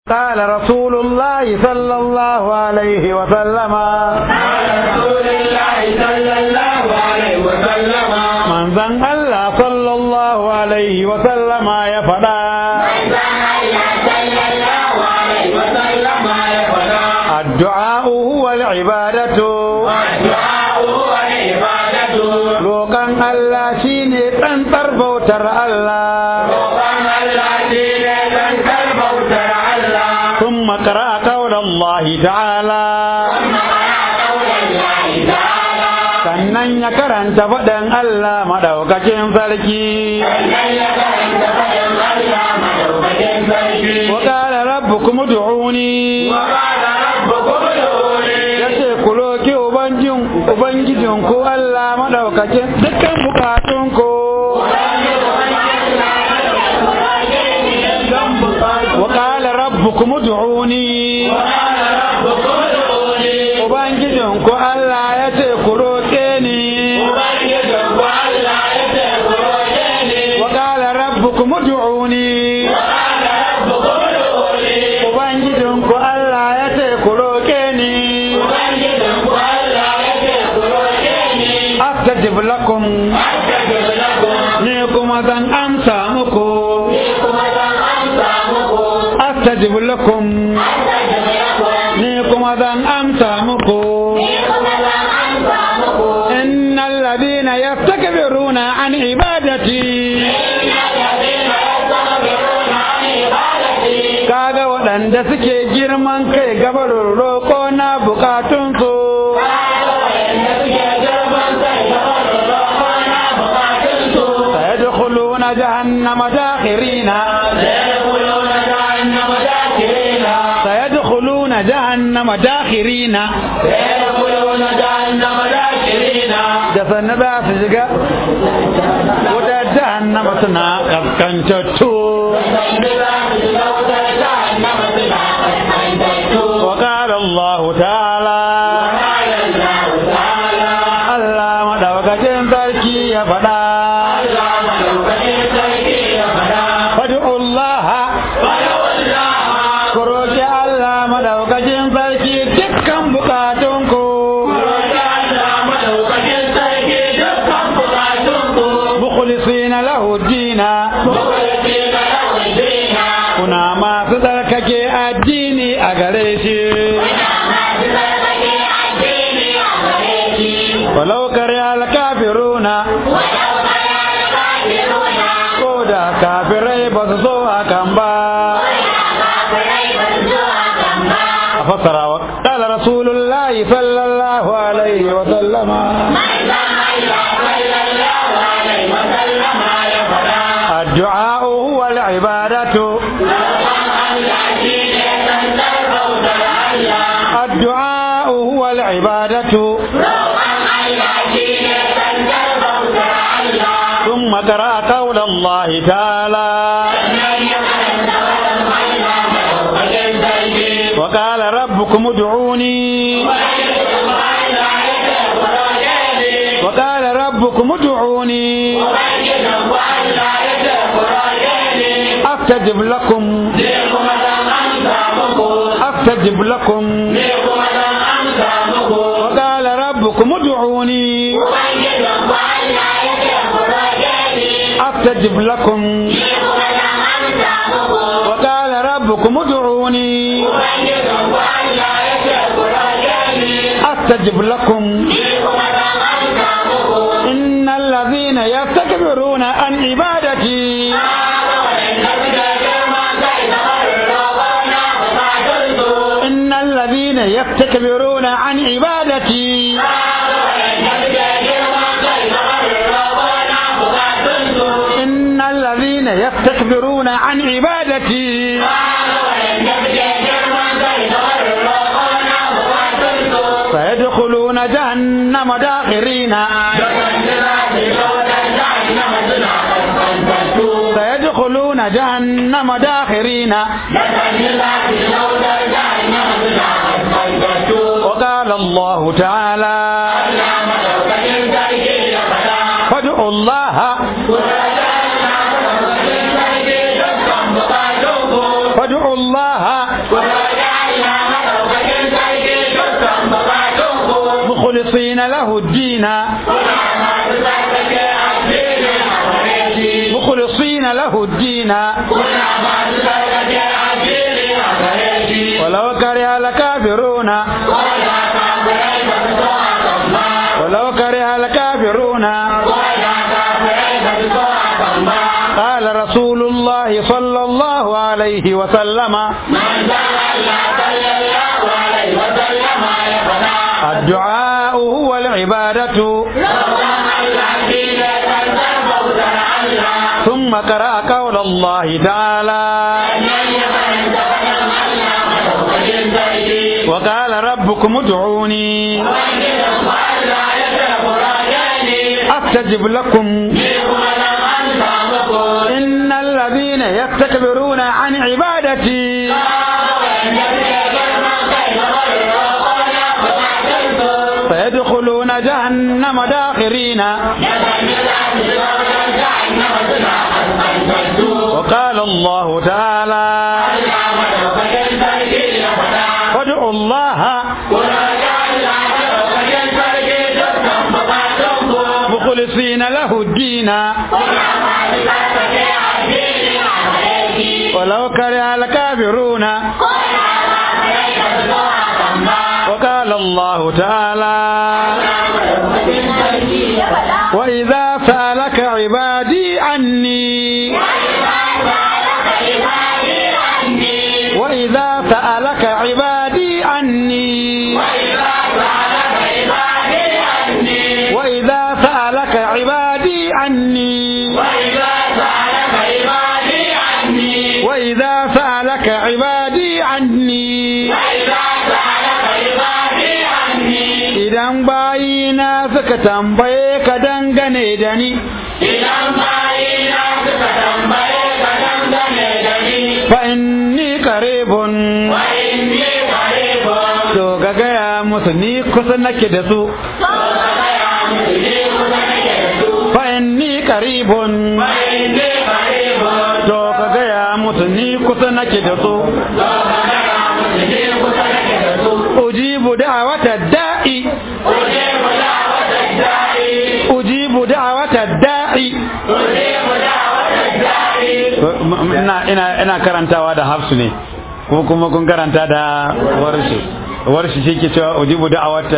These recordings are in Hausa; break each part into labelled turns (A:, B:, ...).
A: قال رسول الله صلى الله عليه وسلم
B: قال رسول الله صلى الله عليه وسلم
A: من ذن الله صلى الله عليه وسلم يا فدا الدعاء هو العبادة roƙon Allah shine tsantsar bautar Allah ثم قرأ قول الله تعالى sannan ya karanta faɗin Allah maɗaukakin sarki wa ƙara rabbu kuma du'uni ya ce ku roƙi ubangijin ku Allah maɗaukakin dukkan bukatun ku wa ƙara rabbu kuma du'uni ubangijin ku Allah ya ce ku roƙe ni wa ƙara rabbu kuma du'uni ubangijin ku Allah ya ce ku roƙe ni astajib lakum ni kuma zan amsa muku astajib lakum ni kuma zan amsa muku innal ladina yastakbiruna an ibadati kaga waɗanda suke girman kai gabarin roƙo na bukatunsu سيدخلون جهنم داخرين سيدخلون جهنم داخرين da sannu za su shiga wuta jahannama suna kaskantattu وقال الله تعالى Allah madaukakin sarki ya faɗa fad'ullah ku roki Allah madaukakin sarki dukkan bukatunku mukhlisina lahu dina kuna masu tsarkake addini a gare shi walau kare alkafiruna ko da kafirai ba su so hakan ba a fassara wa kala rasulullahi sallallahu alaihi wa sallama الدعاء هو العبادة الدعاء هو العبادة ثم قرأ قول الله تعالى وقال ربكم ادعوني وقال ربكم ادعوني أستجب لكم أستجب لكم وقال ربكم ادعوني أستجب لكم وقال ربكم ادعوني أستجب لكم إن الذين يستكبرون عن عبادتي إن الذين يستكبرون عن عبادتي إن الذين يستكبرون عن عبادتي سيدخلون جهنم داخرين سيدخلون جهنم داخرين وقال الله تعالى فادعوا الله فادعوا الله مخلصين له الدين مخلصين له الدين ولو كره الكافرون ولو كره الكافرون قال رسول الله صلى الله عليه وسلم الدعاء هو العبادة ثم قرأ قول الله تعالى وقال ربكم ادعوني أستجب لكم إن الذين يستكبرون عن عبادتي سيدخلون جهنم داخرين وقال الله تعالى وادعوا الله مخلصين له الدين ولو كره الكافرون وقال الله تعالى وإذا سألك عبادي عني وإذا سألك عبادي عني وإذا سألك عبادي عني وإذا سألك عبادي عني idan bayina suka tambaye ka dangane da ni
B: Idan bayina suka tambaye ka dangane da ni,
A: fa inni qaribun
B: wa inni qaribun,
A: to ga gaya musu ni kusa nake da su
B: to ka gaya musu ni kusa nake da su.
A: fa inni qaribun
B: Wa inni qaribun,
A: to ka gaya musu ni kusa nake da su
B: to ka gaya musu ni kusa nake da su.
A: ujibu da'wata da'i
B: Ujibu da'wata da'i,
A: ujibu da'wata da'i
B: ujibu da'wata da'i.
A: ina ina ina karantawa da hafsu ne ko kuma kun karanta da warshi warshi shi ke cewa ujibu da'awata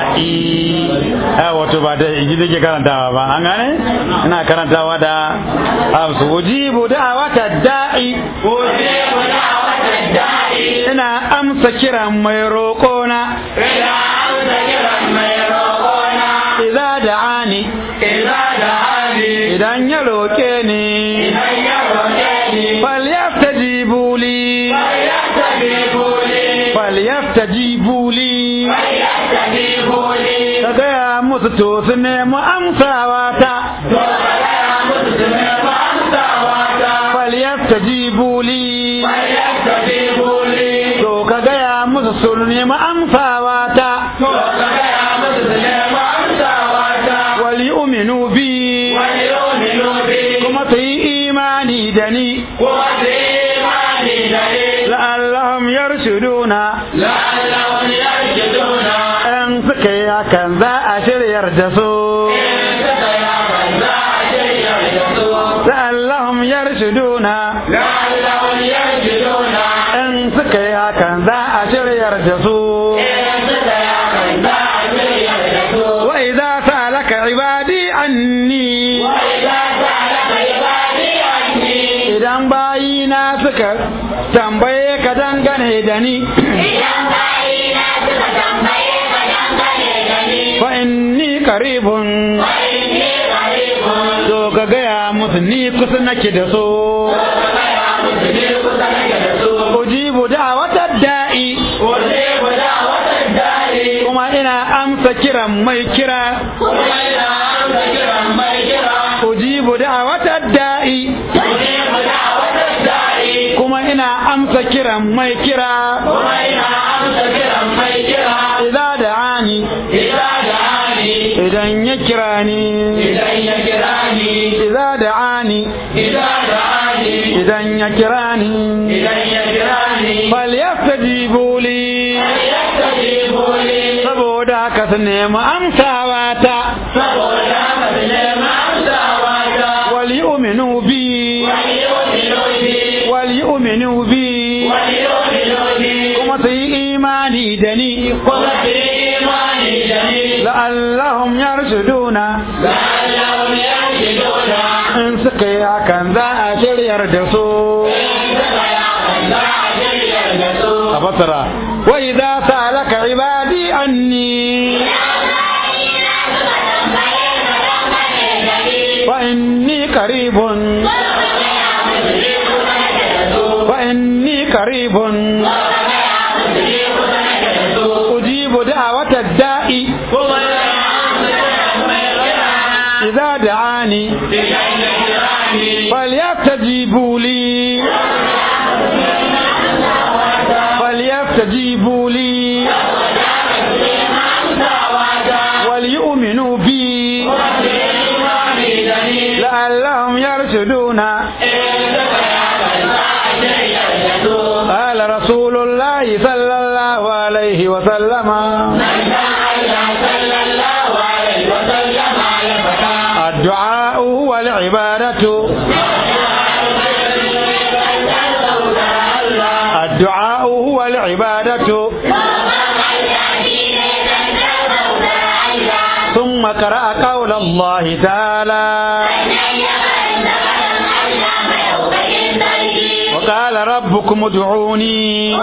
A: da'i a wato ba da iji nake karantawa ba an gane ina karantawa da hafsu ujibu da'awata da'i
B: Ujibu da'wata da'i,
A: ina amsa kiran mai roƙona
B: ina amsa kiran mai roƙona.
A: idza da'ani
B: Idza da'ani,
A: idan ya roƙe ni
B: idan ya roƙe ni,
A: falyastajibu li
B: falyastajibu li,
A: falyastajibu li
B: falyastajibu li.
A: ka gaya musu to su nemi amsawa ta
B: To ka gaya musu su nemi amsawa ta.
A: falyastajibu li
B: Falyastajibu li,
A: to ka gaya musu su nemi amsawa ta
B: to ka gaya musu su nemi amsawa ta.
A: wal yu'minu bi
B: Wal yu'minu bi,
A: kuma su yi imani da ni
B: kuma su yi imani da ni.
A: la'allahum yarshuduna
B: La'allahum yarshuduna.
A: in suka yi hakan za a shiryar da su
B: In suka yi hakan za a shirya da su.
A: la'allahum yarshuduna
B: La'allahum yarshuduna.
A: in suka yi hakan za a shiryar da su
B: In suka yi hakan za a shirya da su.
A: wa idza sa'alaka ibadi anni
B: وإذا سألك عبادي عني
A: idan bayina suka tambaye ka dangane da ni
B: إذا بعينا ستتنبيه فدنبني لني
A: fa inni qaribun
B: وإني قريب
A: to ka gaya musu ni kusa nake da su
B: وكما مسلم سنك رسول
A: ujibu da'wata da'i
B: أجيب دعوة الداعي
A: kuma ina amsa kiran mai kira
B: وإلى أمس كرا ميكرا
A: ujibu da'wata da'i
B: أجيب دعوة الداعي
A: kuma ina amsa kiran mai kira
B: وإلى أمس كرا ميكرا
A: idza da'ani
B: إذا دعاني
A: idan ya kira ni
B: إذا يكراني
A: idza da'ani
B: إذا دعاني
A: idan ya kira ni
B: إذا يكراني
A: falyaf falyastajibu li
B: فليستجيبوا لي
A: saboda haka su nemi amsawa ta
B: فقولا فبنعم أمساواتا
A: wal yu'minu bi
B: وليؤمنوا بي
A: wal yu'minu bi
B: وليؤمنوا بي
A: kuma su yi imani da ni
B: قل في إيماني جميل
A: la'allahum yarshuduna
B: لعلهم يرشدون
A: in suka yi hakan za a shiryar da su a fasara wa idza salaka ibadi anni fa inni qaribun fa inni qaribun ujibu da'wata da'i idza da'ani فليستجيبوا لي فليستجيبوا لي وليؤمنوا بي لعلهم يرشدون قال رسول الله صلى الله عليه وسلم الدعاء هو العبادة الدعاء هو العبادة ثم قرأ قول الله تعالى وقال ربكم ادعوني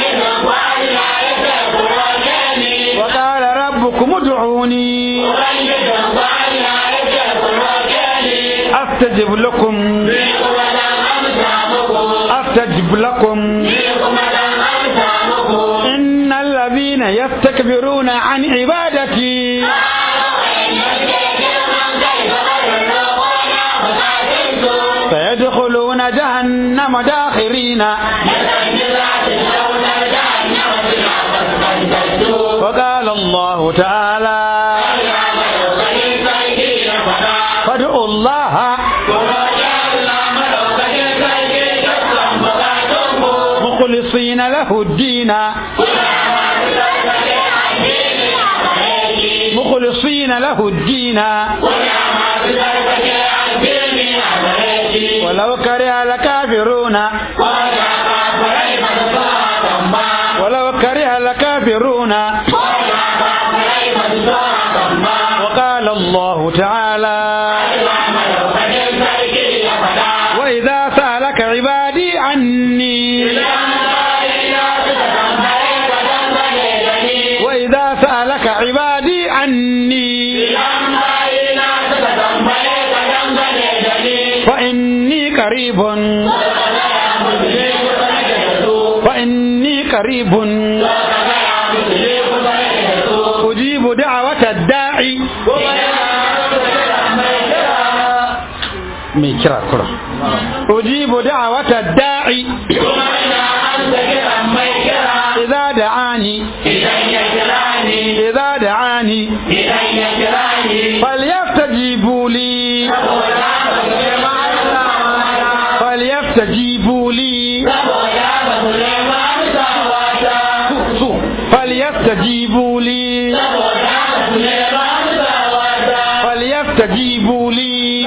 A: وقال ربكم ادعوني أستجب لكم أستجب لكم إن الذين يستكبرون عن عبادتي سيدخلون جهنم داخرين وقال الله تعالى فادعوا الله مخلصين له الدين مخلصين له الدين ولو كره الكافرون ولو كره الكافرون وقال الله تعالى وإذا سألك عبادي عني وإذا سألك عبادي عني فإني قريب فإني قريب أجيب دعوة الداعي mai kira kura ujibu da'wata da'i idza da'ani idza da'ani falyastajibu li falyastajibu li falyastajibu li falyastajibu li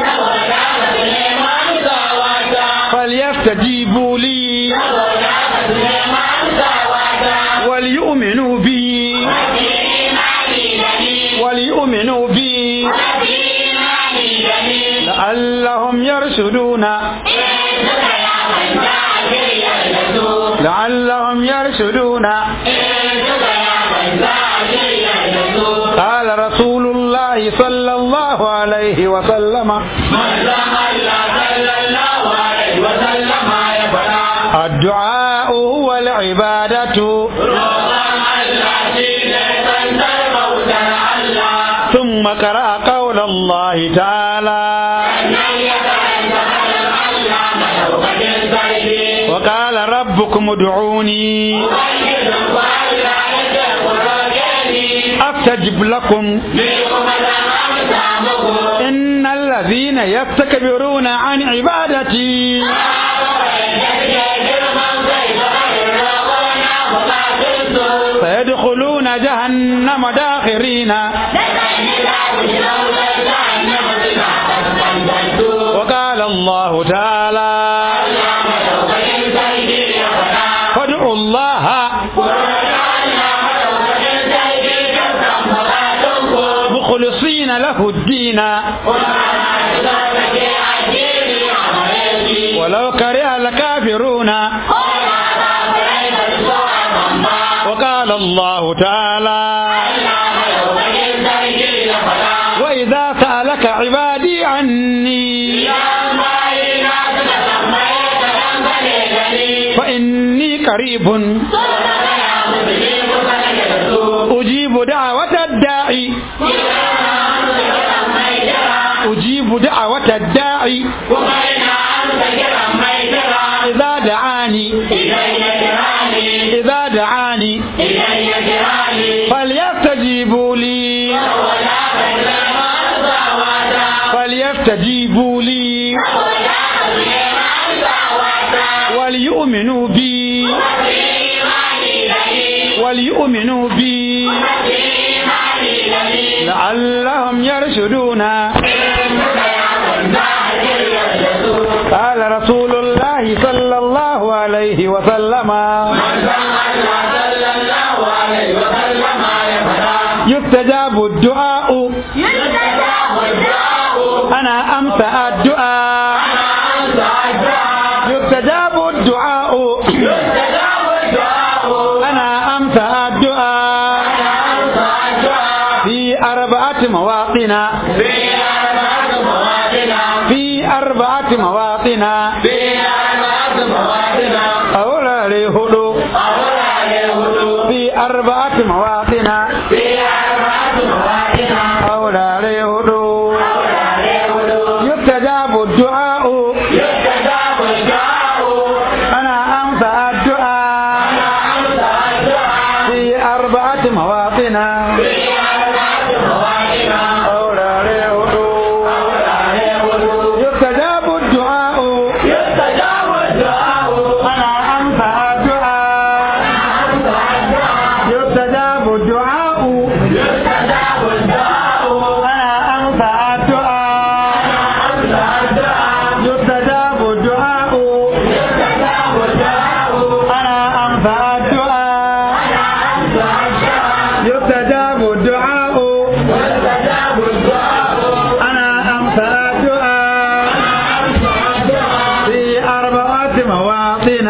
A: فليستجيبوا لي وليؤمنوا بي وليؤمنوا بي لعلهم يرشدون لعلهم يرشدون قال رسول الله صلى الله عليه وسلم الدعاء هو العبادة ثم قرأ قول الله تعالى وقال ربكم ادعوني أستجب لكم إن الذين يستكبرون عن عبادتي جهنم داخرين وقال الله تعالى فادعوا الله مخلصين له الدين ولو كره الكافرون وقال الله تعالى وإذا سألك عبادي عني فإني قريب أجيب دعوة الداعي أجيب دعوة الداعي إذا دعاني إذا دعاني فليستجيبوا لي فليستجيبوا لي وليؤمنوا بي وليؤمنوا بي لعلهم يرشدون قال رسول الله صلى الله عليه وسلم يستجاب الدعاء أنا أمسى الدعاء يستجاب الدعاء أنا أمسى الدعاء في أربعة مواطن في أربعة مواطن أولا لهدو في أربعة مواطن أولا لهدو يستجاب الدعاء أنا أمسى الدعاء في أربعة مواطن أولا لهدو يستجاب الدعاء أنا أمسى الدعاء يستجاب الدعاء أنا أمسى الدعاء يستجاب الدعاء أنا أمسى الدعاء يستجاب الدعاء أنا أمسى الدعاء في أربعة مواطن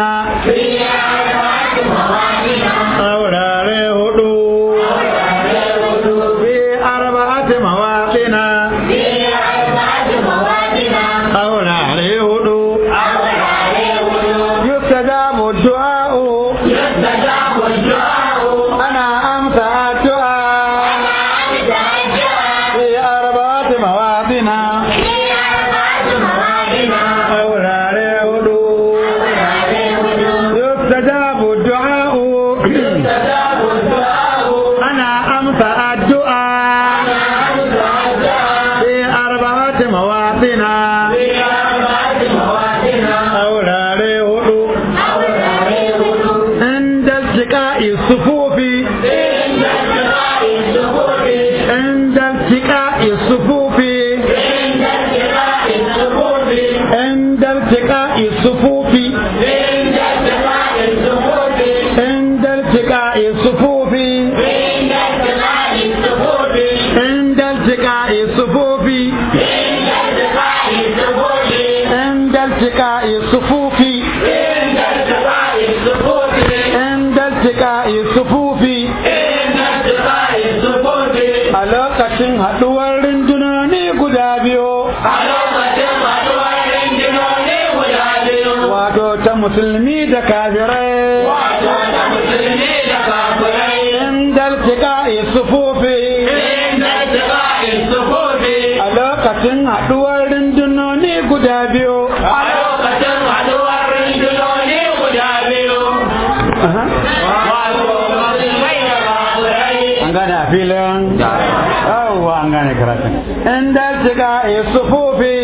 A: أولا لهدو في أربعة مواطن أولا لهدو يستجاب الدعاء أنا أمسى الدعاء في أربعة مواطن أولا لهدو يستجاب الدعاء أنا أمسى الدعاء في أربعة مواطن أولا لهدو عند التقاء الصفوف عند التقاء الصفوف عند التقاء الصفوف عند التقاء الصفوف عند التقاء الصفوف عند التقاء الصفوف عند التقاء الصفوف a lokacin haɗuwar rundunoni guda biyu wato ta musulmi da kafirai inda iltiqa'i sufufi a lokacin haɗuwar rundunoni guda biyu an gane a filin yawwa an gane karatun inda iltiqa'i sufufi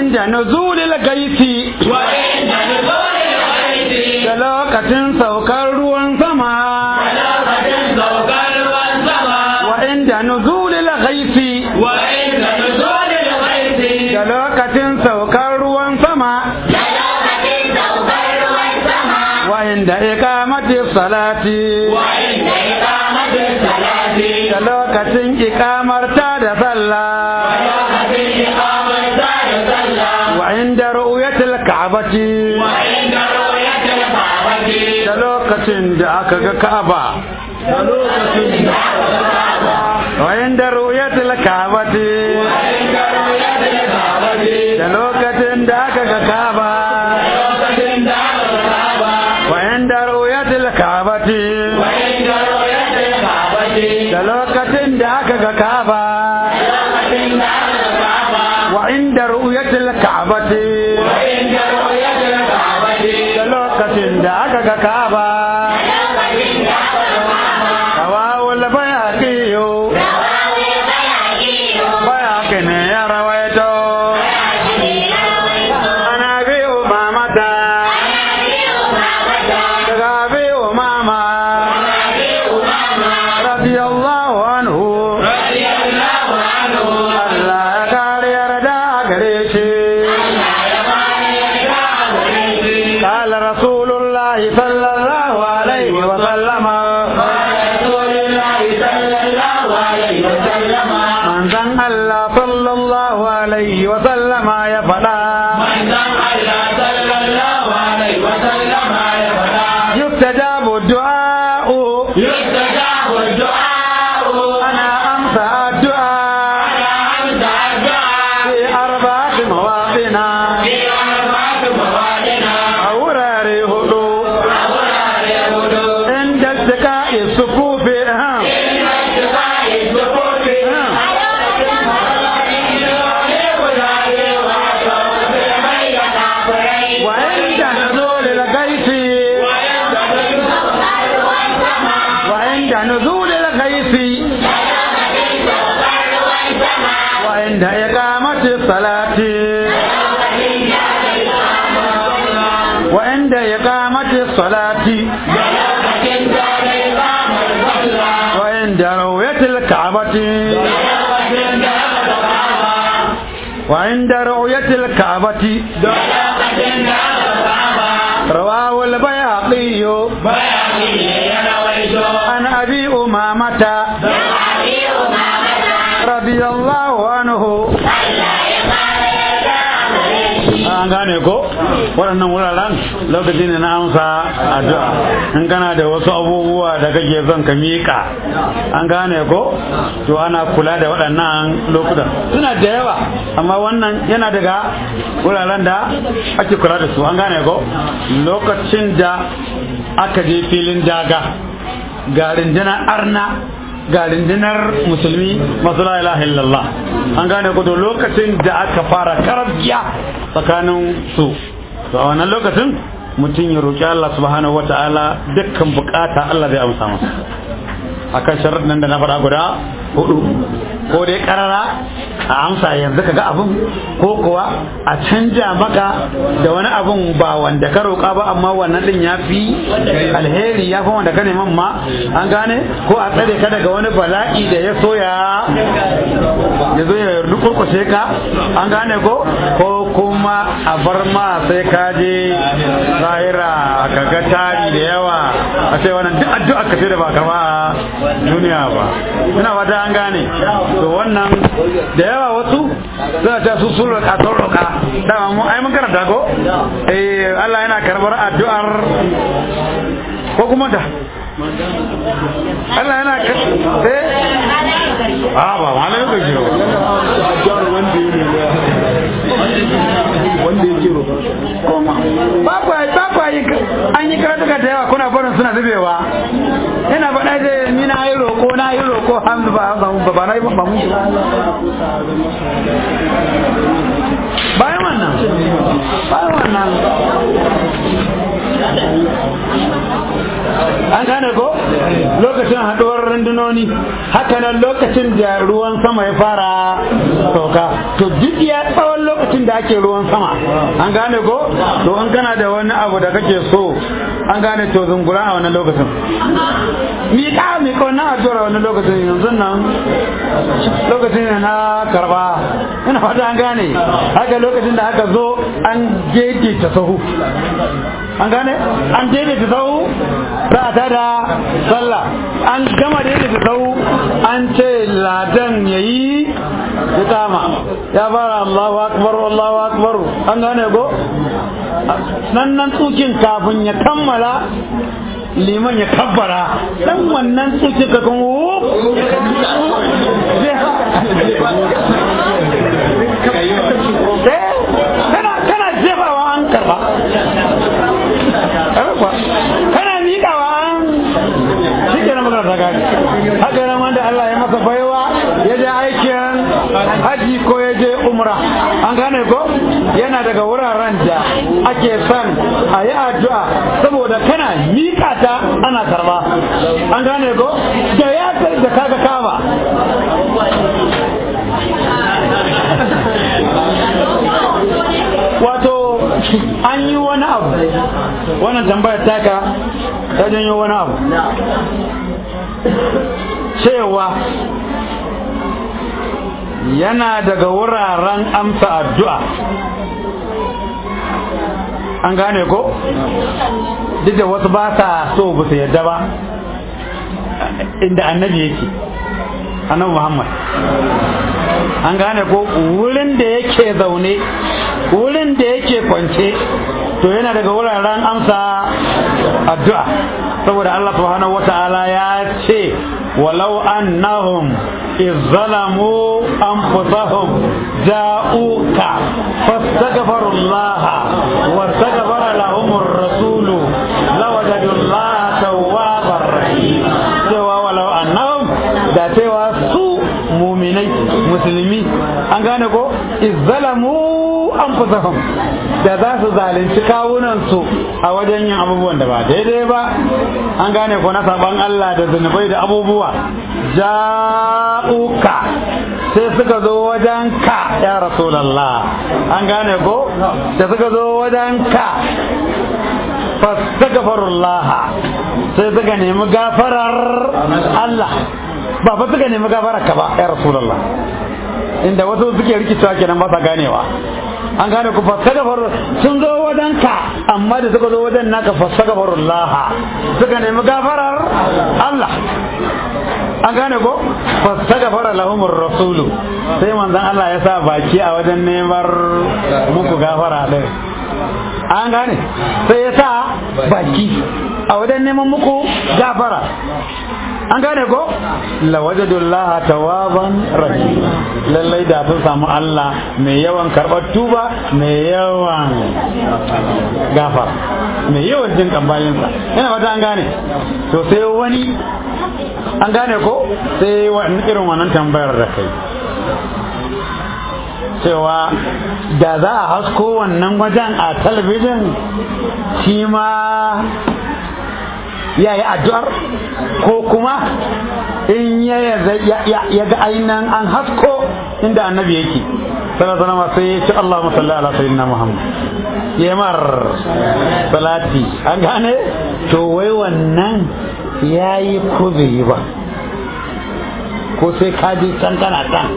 A: inda nuzulil gaisi
B: وعند نزول الغيث
A: da lokacin saukar ruwan sama
B: ولقد سوكر والسما
A: wa inda nuzulil gaisi
B: وعند نزول الغيث
A: da lokacin saukar ruwan sama
B: ولقد سوكر والسما
A: wa inda iqamati salati
B: وعند إقامة الصلاة
A: da lokacin iqamarta da sallah
B: ولقد إقامة الصلاة
A: wa inda ru'yatil ka'bati
B: وعند رؤية الكعبة
A: da lokacin da aka ga ka'aba wa inda ru'yatil ka'bati
B: وعند رؤية الكعبة
A: da lokacin da aka ga ka'aba
B: ولقد دعا الكعبة
A: wa inda ru'yatil ka'bati
B: وعند رؤية الكعبة
A: da lokacin da aka ga ka'aba
B: ولقد دعا الكعبة
A: wa inda ru'yatil ka'bati
B: وعند رؤية الكعبة
A: da lokacin da aka ga ka'aba
B: ولقد دعا الكعبة
A: rawawul bayaqiyu bayaqi ne ya rawaito ana bi umamata daga bi umama radiyallahu anhu
B: رضي الله عنه
A: Allah ya kare yarda gare shi قال رسول الله صلى الله عليه وسلم
B: رسول الله صلى الله عليه وسلم
A: من ذن الله صلى الله عليه وسلم يا فلا
B: من دعا الله صلى الله عليه وسلم يفعل
A: يستجاب الدعاء
B: يستجاب الدعاء
A: أنا أمسى الدعاء
B: على أمس الدعاء
A: في أربعة مواطن
B: في أربعة مواطن
A: أورار هدو
B: أولى الهدوء
A: عند التقاء الصفوف أهم.
B: إن اتقاء الصفوف
A: وعند نزول الغيث وعند نزول الغيث وعند إقامة الصلاة وعند إقامة الصلاة وعند رؤية الكعبة وعند رؤية الكعبة رواه البيهقي عن أبي أمامة رضي الله عنه an gane ko waɗannan wuraren lokaci ne na amsa addu'a in kana da wasu abubuwa da kake son ka miƙa an gane ko to ana kula da waɗannan lokutan suna da yawa amma wannan yana daga wuraren da ake kula da su an gane ko lokacin da aka je filin daga ga rundunar arna ga rundunar musulmi masu la ilaha illallah an gane ko to lokacin da aka fara karabiya tsakanin su to a wannan lokacin mutum ya roƙi Allah subhanahu wata'ala dukkan bukata Allah zai amsa masa akan sharuɗin nan da na faɗa guda hudu ko dai karara a amsa yanzu ka ga abin ko kuwa a canja maka da wani abin ba wanda ka roƙa ba amma wannan din ya fi alheri ya fi wanda ka neman ma an gane ko a tsare ka daga wani bala'i da ya so ya ya zo ya rukurkushe ka an gane ko ko kuma a bar ma sai ka je zahira ka ga tari da yawa a ce wannan duk addu'a ka ce da ba ka ba duniya ba ina fata an gane to wannan da yawa wasu suna ta su sun roƙa sun roƙa dama mu ai mun karanta ko eh Allah yana karbar addu'ar ko kuma da Allah yana kar eh a ba malai ka jiro
C: addu'ar wanda ya nuna wanda ya kiro
A: kuma ba ku ba ku yi an yi karatuka da yawa kuna barin suna zubewa ina faɗa da ni na yi roƙo na yi roƙo hamdu ba ba ba na yi ba mu bayan wannan bayan wannan an gane ko lokacin haɗuwar rundunoni haka nan lokacin da ruwan sama ya fara sauka to duk ya tsawon lokacin lokacin da ake ruwan sama an gane ko to in kana da wani abu da kake so an gane to zungura a wannan lokacin miƙa miƙa wannan addu'ar a wannan lokacin yanzu nan lokacin ne na karba ina fata an gane haka lokacin da aka zo an ta sahu an gane an ta sahu za a tada sallah an gama daidaita sahu an ce ladan yayi ya kama ya fara Allahu akbar Allahu akbar an gane go nan nan tsukin kafin ya kammala liman ya kabbara dan wannan tsukin ka kan kana kana jefawa an karba kana miƙawa an shi ke na magana ta gani haka nan wanda Allah ya masa baiwa ya je aikin haji ko ya je umra an gane ko yana daga wuraren da ake son a yi addu'a saboda kana miƙa ta ana karba an gane ko da ya da kaga kama wato an yi wani abu wannan tambayar taka ta janyo wani abu cewa yana daga wuraren amsa addu'a an gane ko duk da wasu ba sa so ba su yadda ba inda annabi yake annabi muhammad an gane ko wurin da yake zaune wurin da yake kwance to yana daga wuraren amsa addu'a saboda Allah subhanahu wata'ala ya ce walau annahum izzalamu anfusahum ja'uka fastaghfirullah wastaghfara lahum ar-rasulu lawajadu Allah tawwabar rahim cewa walau annahum da cewa su muminai musulmi an gane ko izzalamu anfusahum da za su zalunci kawunansu a wajen yin abubuwan da ba daidai ba an gane ko na saban Allah da zunubai da abubuwa ja'uka sai suka zo wajen ka ya rasulallah an gane ko da suka zo wajen ka fastaghfirullah sai suka nemi gafarar Allah ba fa suka nemi gafarar ka ba ya rasulallah inda wasu suke rikicewa kenan ba sa ganewa an gane ku fasagafar sun zo wajen ka amma da suka zo wajen naka fasagafarullah suka nemi gafarar Allah an gane ko fasagafara lahumur rasulu sai manzon Allah ya sa baki a wajen neman muku gafara din an gane sai ya sa baki a wajen neman muku gafara an gane ko lawajadullaha tawaban rahim lallai da sun samu Allah mai yawan karɓar tuba mai yawan gafara mai yawan jin kambayinsa yana fata an gane to sai wani an gane ko sai irin wannan tambayar da kai cewa da za a hasko wannan wajen a talabijin shi ma ya yi addu'ar ko kuma in ya ga ainihin an hasko inda annabi yake sallallahu sai ya ce Allah musalli ala sayyidina Muhammad ya mar salati an gane to wai wannan ya yi ko bai yi ba ko sai ka je can kana can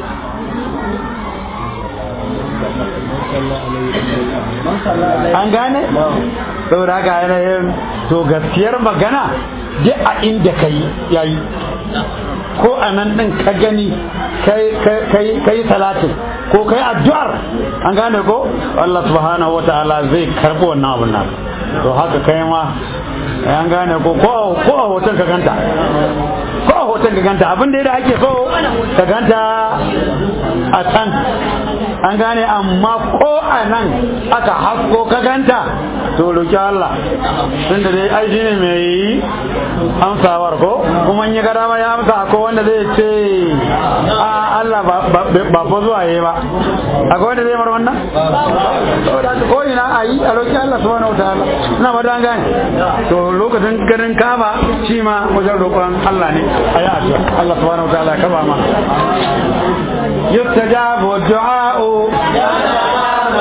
A: an gane saboda haka yanayin to gaskiyar magana duk a inda ka yi yayi ko a nan ɗin ka gani ka yi salatin ko ka yi addu'ar an gane ko Allah subhanahu wa ta'ala zai karɓi wannan abin nan to haka kai ma an gane ko ko a hoton ka ganta ko a hoton ka ganta abin da ake so ka ganta a can an gane amma ko a nan aka hasko ka ganta to roki Allah tun da dai ai shi ne mai amsawar ko kuma in ya ga dama ya amsa ko wanda zai ce a Allah ba fa zuwa yayi ba akwai wanda zai mar wannan saboda ko ina a yi a roki Allah subhanahu wataala ina ba dan gane to lokacin ganin kaba shi ma wajen roƙon Allah ne a yi addu'a Allah subhanahu wataala ka ba ma yustajabu du'a'u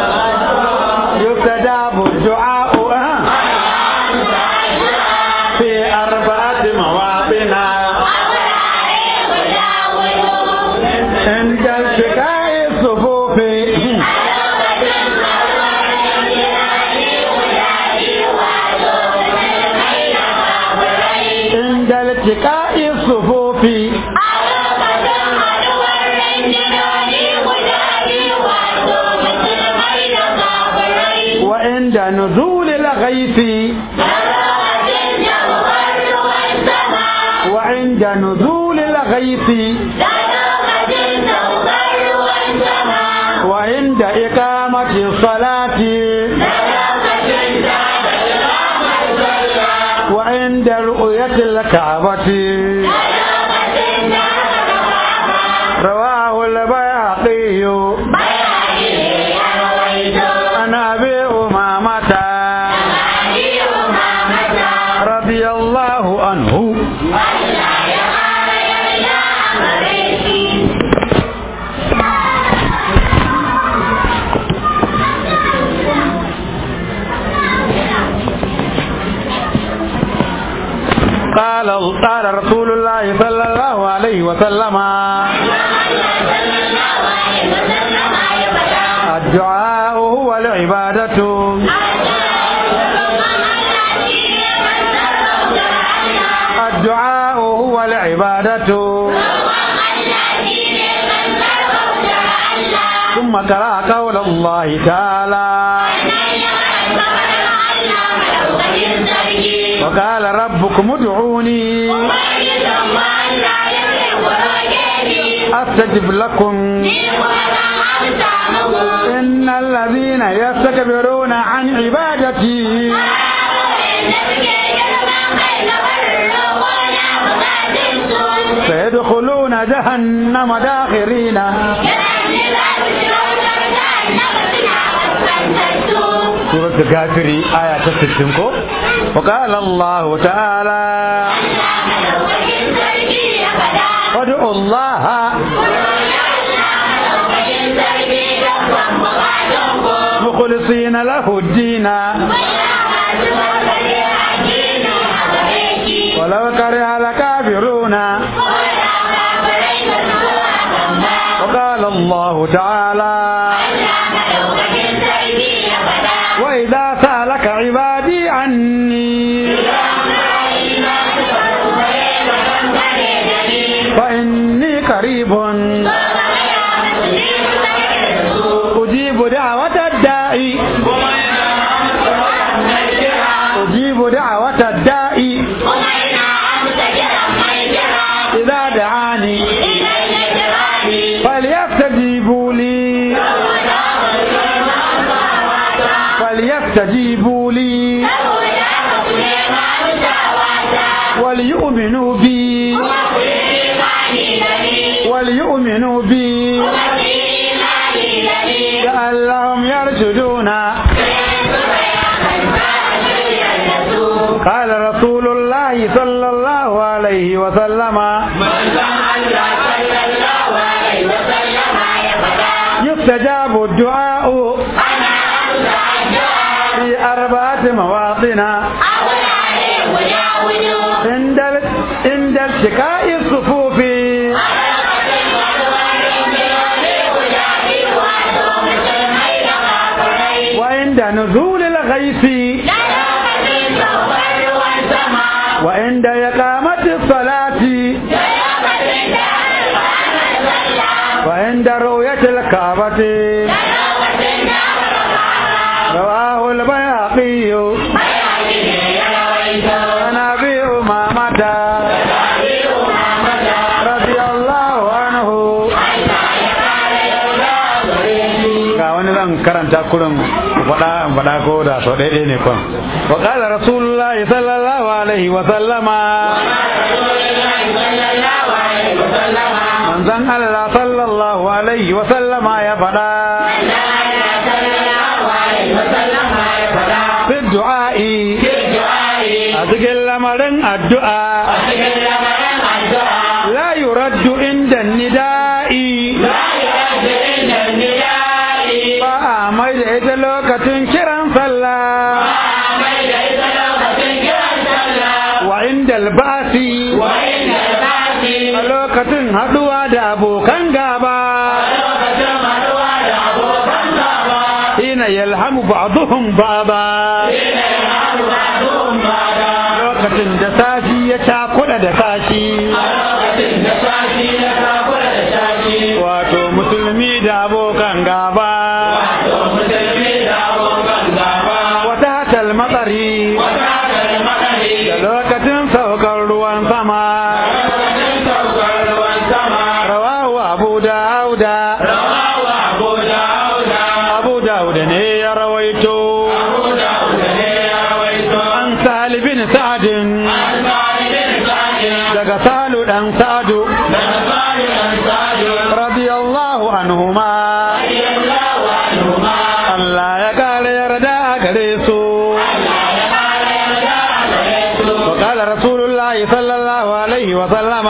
A: يستجاب الدعاء آه. في أربعة مواطن عند التقاء الصفوف عند التقاء الصفوف وعند نزول الغيث وعند نزول الغيث وعند إقامة الصلاة وعند رؤية الكعبة رواه البيهقي عن أبي أمامة رضي الله عنه قال قال رسول الله صلى الله عليه وسلم الدعاء هو العبادة الدعاء هو العبادة ثم قرأ قول الله تعالى وقال ربكم ادعوني أستجب لكم إن الذين يستكبرون عن عبادتي سيدخلون جهنم داخرين سورة الكافر آية 60 وقال الله تعالى ادعوا الله مخلصين له الدين ولو كره الكافرون وقال الله تعالى وإذا سألك عبادي عني فإني قريب أجيب دعوة الداعي أجيب دعوة الداعي إذا دعاني فليستجيبوا لي فليستجيبوا لي وليؤمنوا بي وليؤمنوا بي لعلهم يرشدون قال رسول الله صلى الله عليه وسلم يستجاب الدعاء في أربعة مواطن عند ال- عند التقاء الصفوف وعند نزول الغيث وعند إقامة الصلاة وعند رؤية الكعبة رواه البيهقي عن أبي أمامة رضي الله عنه ga wani zan karanta kurin faɗa faɗa ko da sau ɗaya ne kwan wa qala rasulullahi sallallahu alaihi wa sallama manzon Allah sallallahu alaihi wa sallama ya faɗa fi du'a'i a cikin lamarin addu'a la yuraddu inda nida'i ba a mai mai da ita lokacin kiran sallah
B: mai da ita lokacin kiran sallah
A: wa inda albasi
B: wa inda zafi
A: a lokacin haduwa da abokan gaba
B: lokacin haduwa da abokan gaba
A: hina yalhamu ba'dhum ba'da
B: ina yana ba'dun ba'da
A: lokacin da sashi ya cakuɗa da sashi
B: a lokacin da sashi ya takura da sashi
A: wato musulmi da abokan gaba
B: wato musulmi da abokan gaba
A: wata hatal matsari
B: wata da makari
A: da lokacin saukar ruwan sama
B: lokacin saukar ruwan sama
A: rawahu abu dauda
B: rawawa abu dauda
A: abu dauda ne ya rawaito
B: abu dauda ne ya rawaito
A: an sahal bin sa'adin
B: an sa'id bin sa'id
A: daga salu dan sa'adu
B: daga sa'id bin sa'id
A: radiyallahu anhuma
B: radiyallahu anhuma
A: Allah ya kare yarda a gare su وقال رسول الله صلى الله عليه وسلم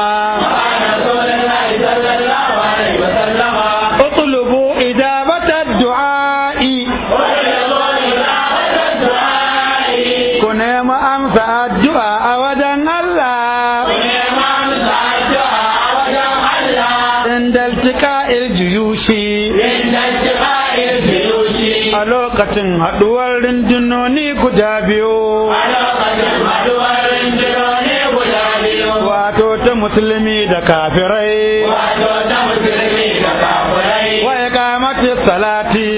A: اطلبوا إجابة الدعاء كنا ما أمسى الدعاء وجن الله عند التقاء الجيوش a lokacin haɗuwar rundunoni guda biyu wato ta musulmi da kafirai wa iqamati salati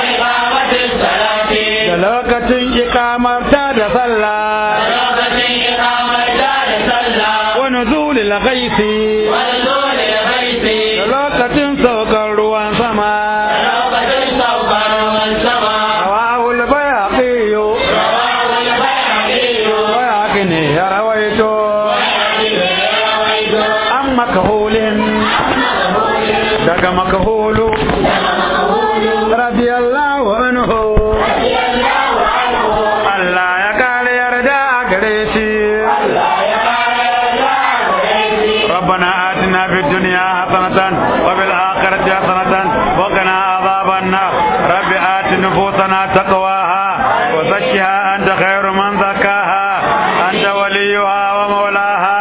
A: da lokacin iqamarta da sallah wa nuzulil ghaisi da lokacin saukar ruwan sama rawahul bayhaqi bayhaqi ne ya rawaito an makahulin daga makahulu radiyallahu anhu Allah ya kare yarda a gare shi ربنا آتنا في الدنيا حسنة وفي الآخرة حسنة وقنا عذاب النار رب آت نفوسنا تقواها وزكها أنت خير من زكاها أنت وليها ومولاها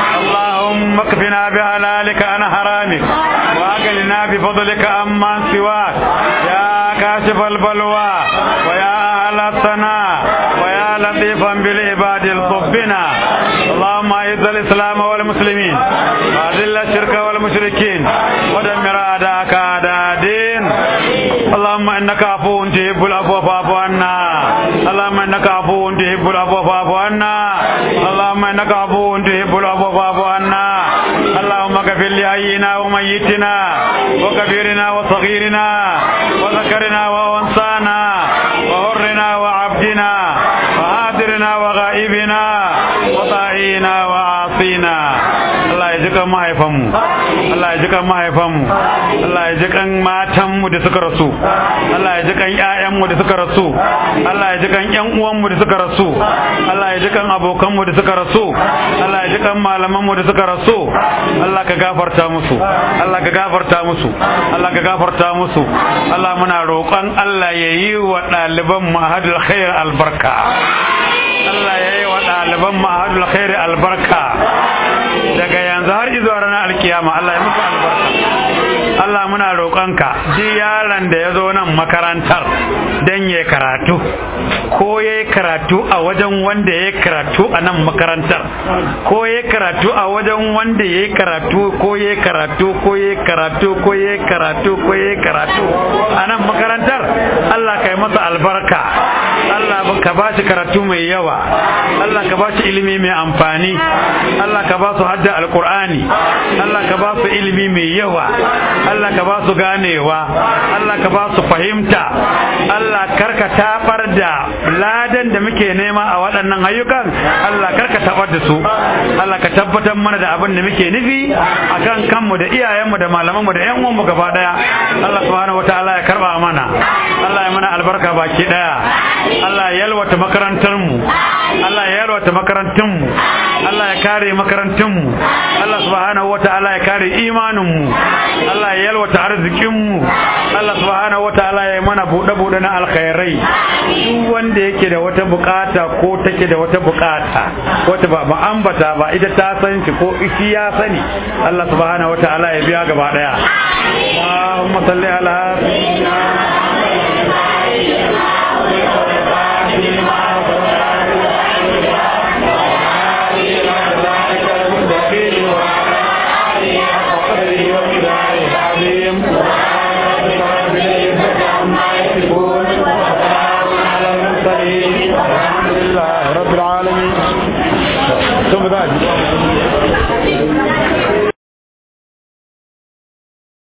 A: اللهم اكفنا بحلالك عن حرامك وأغننا بفضلك عمن سواك يا كاشف البلوى ويا أهل الثناء ويا لطيفا بالعباد الصبنا اللهم اعز الاسلام والمسلمين واذل الشرك والمشركين ودمر اعداءك اعداء الدين اللهم انك عفو تحب العفو فاعف عنا اللهم انك عفو تحب العفو فاعف عنا اللهم انك عفو تحب العفو فاعف عنا اللهم اغفر لحينا وميتنا وكبيرنا وصغيرنا وذكرنا وانثانا وحرنا وعبدنا وحاضرنا وغائبنا وطائنا وعاصينا Allah ya ji kan mahaifanmu Allah ya ji kan mahaifanmu Allah ya ji kan matanmu da suka rasu Allah ya ji kan ƴaƴanmu da suka rasu Allah ya ji kan ƴan uwanmu da suka rasu Allah ya ji kan abokanmu da suka rasu Allah ya ji kan malamanmu da suka rasu Allah ka gafarta musu Allah ka gafarta musu Allah ka gafarta musu Allah muna roƙon Allah ya yi wa ɗaliban mahadul khair albarka Allah ya yi wa ɗaliban mahadul khair albarka daga yanzu har izuwa ranar alkiyama Allah ya muku albarka Allah muna roƙonka ji yaron da ya zo nan makarantar don ya karatu ko ya karatu a wajen wanda ya karatu a nan makarantar ko ya karatu a wajen wanda ya karatu ko ya karatu ko ya karatu ko ya karatu ko ya karatu a nan makarantar Allah ka yi masa albarka Allah ka ba shi karatu mai yawa Allah ka ba shi ilimi mai amfani Allah ka ba su hadda alkur'ani Allah ka ba su ilimi mai yawa Allah ka ba su ganewa Allah ka ba su fahimta Allah karka tabar da ladan da muke nema a waɗannan ayyukan Allah karka tabar da su Allah ka tabbatar mana da abin da muke nufi akan kanmu da iyayenmu da malamanmu da ƴan uwanmu gaba daya Allah subhanahu wataala ya karba mana Allah ya mana albarka baki daya Allah ya yalwata makarantar mu Allah ya yalwata makarantun mu Allah ya kare makarantun mu Allah subhanahu wataala ya kare imanin mu Allah ya yalwata arzikin mu Allah Allah subhanahu wataala ya yi mana buɗe buɗe na alkhairai duk wanda yake da wata bukata ko take da wata bukata wata ba ba ambata ba ita ta san shi ko shi ya sani Allah subhanahu wataala ya biya gaba daya Allahumma salli ala